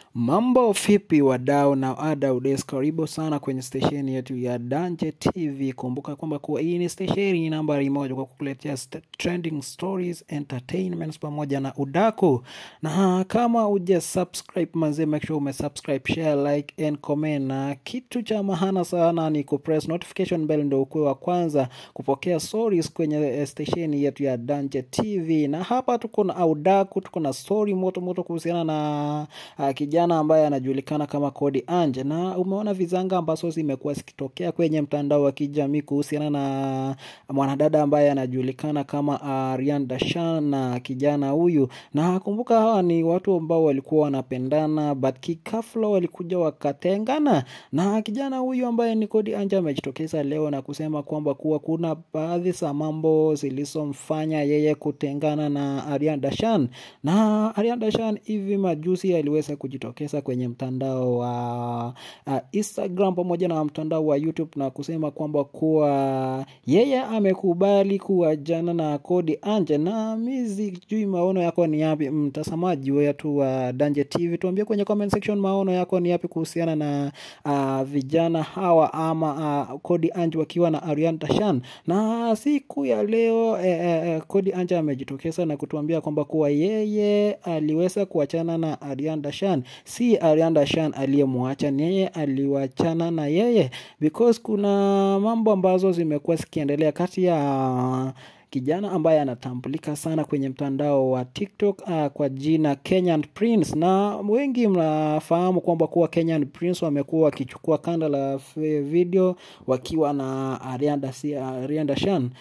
Mambo vipi wadau na wadau des, karibu sana kwenye stesheni yetu ya Danje TV. Kumbuka kwamba kuwa hii ni stesheni nambari moja kwa kukuletea st- trending stories, entertainments pamoja na udaku. Na kama uja subscribe manze, make sure ume subscribe, share, like and comment. Na kitu cha mahana sana ni kupress notification bell ndio ukuwe wa kwanza kupokea stories kwenye eh, stesheni yetu ya Danje TV. Na hapa tuko na udaku, tuko na story moto moto kuhusiana na uh, kijana ambaye anajulikana kama Kodi Anje, na umeona vizanga ambazo zimekuwa zikitokea kwenye mtandao wa kijamii kuhusiana na mwanadada ambaye anajulikana kama Arian Dashan na kijana huyu, na kumbuka hawa ni watu ambao walikuwa wanapendana but kikafla walikuja wakatengana, na kijana huyu ambaye ni Kodi Anje amejitokeza leo na kusema kwamba kuwa kuna baadhi za mambo zilizomfanya yeye kutengana na Arian Dashan, na Arian Dashan hivi majuzi aliweza kujitokeza kwenye mtandao wa uh, Instagram pamoja na mtandao wa YouTube na kusema kwamba kuwa yeye amekubali kuachana na Kodi Anje, na mi sijui maono yako ni yapi, mtazamaji wetu wa Danje TV, tuambie kwenye comment section maono yako ni yapi kuhusiana na uh, vijana hawa ama uh, Kodi Anje wakiwa na Arian Dashan. Na siku ya leo eh, eh, eh, Kodi Anje amejitokeza na kutuambia kwamba kuwa yeye aliweza kuachana na Arian Dashan, si Arian Dashan aliyemwacha, ni yeye aliwachana na yeye because kuna mambo ambazo zimekuwa zikiendelea kati ya kijana ambaye anatambulika sana kwenye mtandao wa TikTok uh, kwa jina Kenyan Prince, na wengi mnafahamu kwamba kuwa Kenyan Prince wamekuwa wakichukua kanda la f- video wakiwa na Ariana Dasi- Ariana Dashan,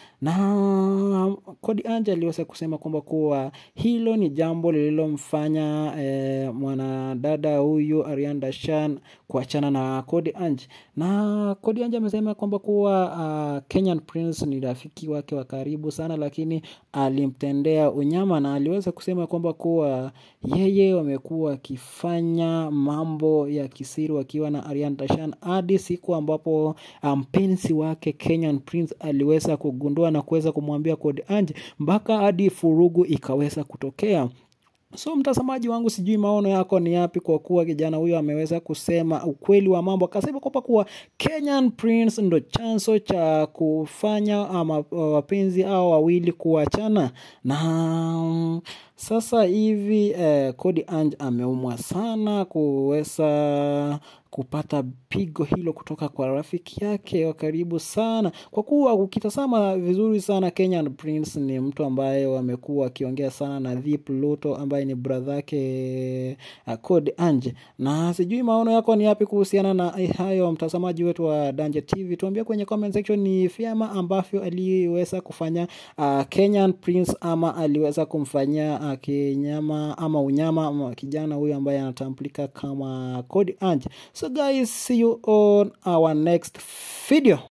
na Kodi Anje aliweza kusema kwamba kuwa hilo ni jambo lililomfanya eh, mwanadada huyu Ariana Dashan kuachana na Kodi Anje, na Kodi Anje amesema kwamba kuwa uh, Kenyan Prince ni rafiki wake wa karibu sana, lakini alimtendea unyama, na aliweza kusema kwamba kuwa yeye wamekuwa wakifanya mambo ya kisiri wakiwa na Ariana Dashan hadi siku ambapo mpenzi um, wake Kenyan Prince aliweza kugundua na kuweza kumwambia Kodi Anje mpaka hadi furugu ikaweza kutokea. So mtazamaji wangu, sijui maono yako ni yapi, kwa kuwa kijana huyo ameweza kusema ukweli wa mambo, akasema kwamba kuwa Kenyan Prince ndo chanzo cha kufanya ama wapenzi hao wawili kuachana na mm, sasa hivi eh, Kodi Ange ameumwa sana kuweza kupata pigo hilo kutoka kwa rafiki yake wa karibu sana, kwa kuwa ukitazama vizuri sana Kenyan Prince ni mtu ambaye wamekuwa wakiongea sana na Deep Luto ambaye ni brother yake uh, Kodi Anje, na sijui maono yako ni yapi kuhusiana na eh, hayo. Mtazamaji wetu wa Danje TV, tuambie kwenye comment section ni vyema ambavyo aliweza kufanya uh, Kenyan Prince ama aliweza kumfanyia uh, kinyama ama unyama ama kijana huyu ambaye anatambulika kama Kodi Anje. So guys, see you on our next video.